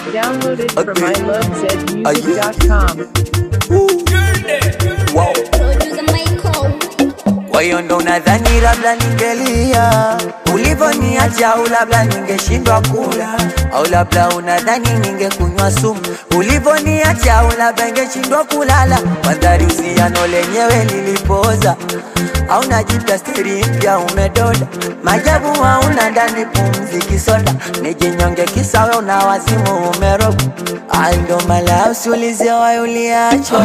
Downloaded from Okay. ilovezmusic.com. Wow. Producer Michael. Kwa hiyo ndo nadhani labda ningelia ulivoniacha, au labda ningeshindwa kula, au labda unadhani ningekunywa sumu ulivoniacha, au labda ningeshindwa kulala. Mandhari usiano lenyewe lilipoza, au najipya steri mpya umedoda, majabu hauna ndani pumzi kisoda, nijinyonge kisawe una wazimu umeroga, ai ndo mala usiulize wayo uliachwa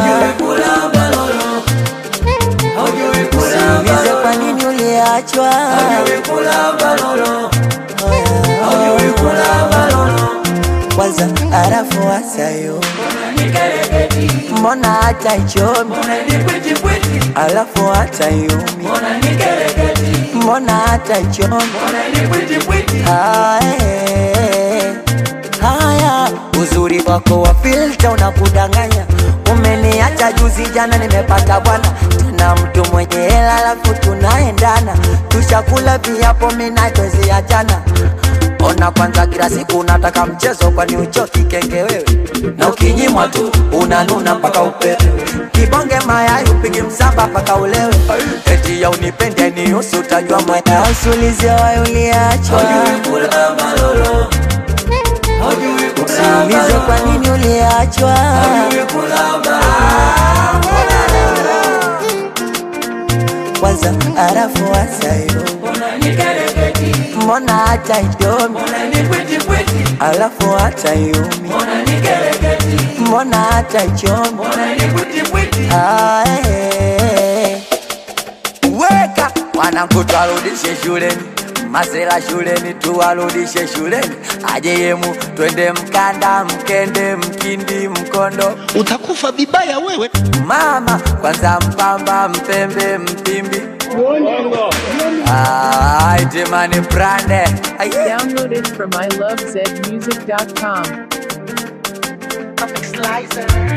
Usiulize kwa nini uliachwa. Kwanza arafu wasayo, mbona hata ichomi, alafu hata yumi, mbona hata ichomi. Haya, haya, uzuri wako wa filter unakudanganya. Umeniacha juzi jana, nimepata bwana tena mtu mwenye hela, alafu tunaendana, tushakula viapo, mina twezi achana. Ona kwanza, kila siku unataka mchezo, kwani uchoki kenge wewe? Na ukinyimwa tu unanuna mpaka upewe, kibonge mayai upigi msamba mpaka ulewe. Eti ya unipende ni usi, utajua maya usiulize wayo uliachwa Usiulize kwa nini uliachwa. Kwanza arafu wasayo, mbona hata idomi, alafu hata yumi, mbona hata ichomi. Ae. Weka wanangu, twarudishe shuleni, masela shuleni, tuwarudishe shuleni, aje yemu, twende Mkanda, Mkende, Mkindi, Mkondo, utakufa vibaya wewe. mama kwanza, Mpamba, Mpembe, Mpimbi, Ah, itemani brande Ai. Downloaded from ilovezmusic.com. Slicer.